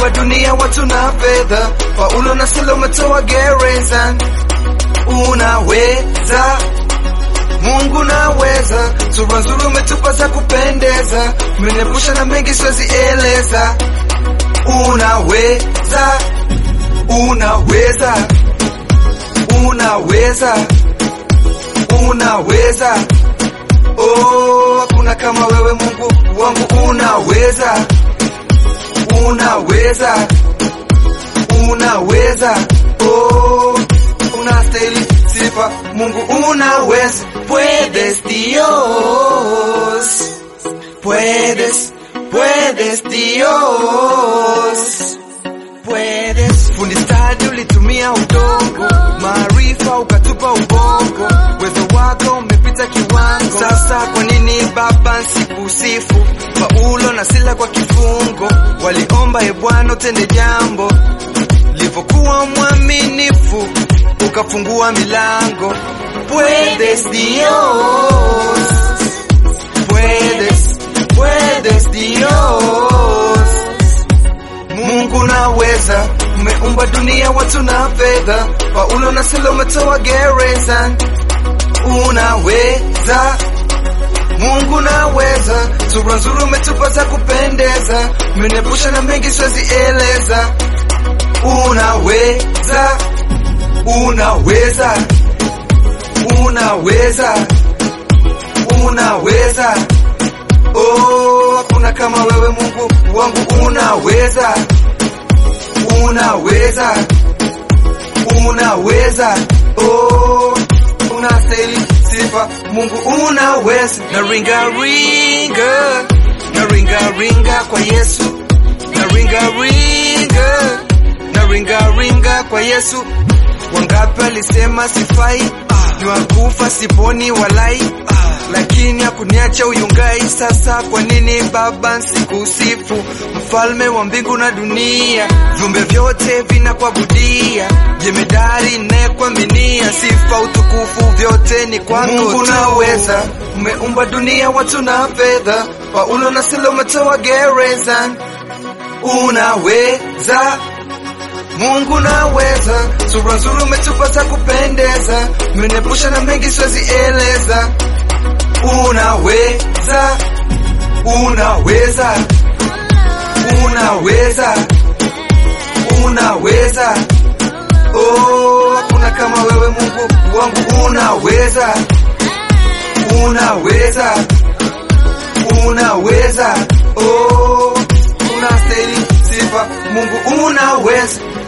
dunia watu na fedha, Paulo na Sila umetoa gereza. Unaweza Mungu naweza, sura nzuri umetupa za kupendeza, umeniepusha na mengi siwezi eleza. Unaweza, unaweza, unaweza, unaweza. Oh, hakuna kama wewe Mungu wangu, unaweza, unaweza, unaweza. Oh, unastahili sifa Mungu, unaweza. Puedes Dios, puedes, puedes Dios, puedes. Fundi stadi ulitumia udongo, maarifa ukatupa ubongo, uwezo wako umepita kiwango. Sasa kwa nini Baba nsikusifu? Paulo na Sila kwa kifungo waliomba, e Bwana utende jambo, livyokuwa mwaminifu ukafungua milango. Puedes Dios, puedes, puedes Dios. Mungu naweza, umeumba dunia watu na fedha, Paulo na Sila umetoa gereza. Unaweza, Mungu naweza, sura nzuri umetupa za kupendeza, umeniepusha na mengi siwezi eleza. Unaweza, unaweza, unaweza, unaweza. Oh, hakuna kama wewe Mungu wangu, unaweza, unaweza, unaweza. Oh, unastahili sifa Mungu, unaweza. Na ringa ringa, na ringa ringa kwa Yesu, na ringa ringa, na ringa ringa kwa Yesu. Wangapi alisema sifai, ni wakufa siponi walai, lakini hakuniacha uyungai. Sasa kwa nini Baba nsikusifu? Mfalme wa mbingu na dunia, viumbe vyote vinakuabudia, jemedari nayekuaminia, sifa utukufu vyote ni kwako Mungu tu. naweza, umeumba dunia watu na fedha, Paulo na Sila umetoa gereza. Unaweza, Mungu naweza, sura nzuri umetupa za kupendeza, umeniepusha na mengi siwezi eleza. Unaweza, unaweza, unaweza, unaweza. Oh, hakuna kama wewe Mungu wangu, unaweza, unaweza, unaweza. Oh, unastahili sifa Mungu, unaweza.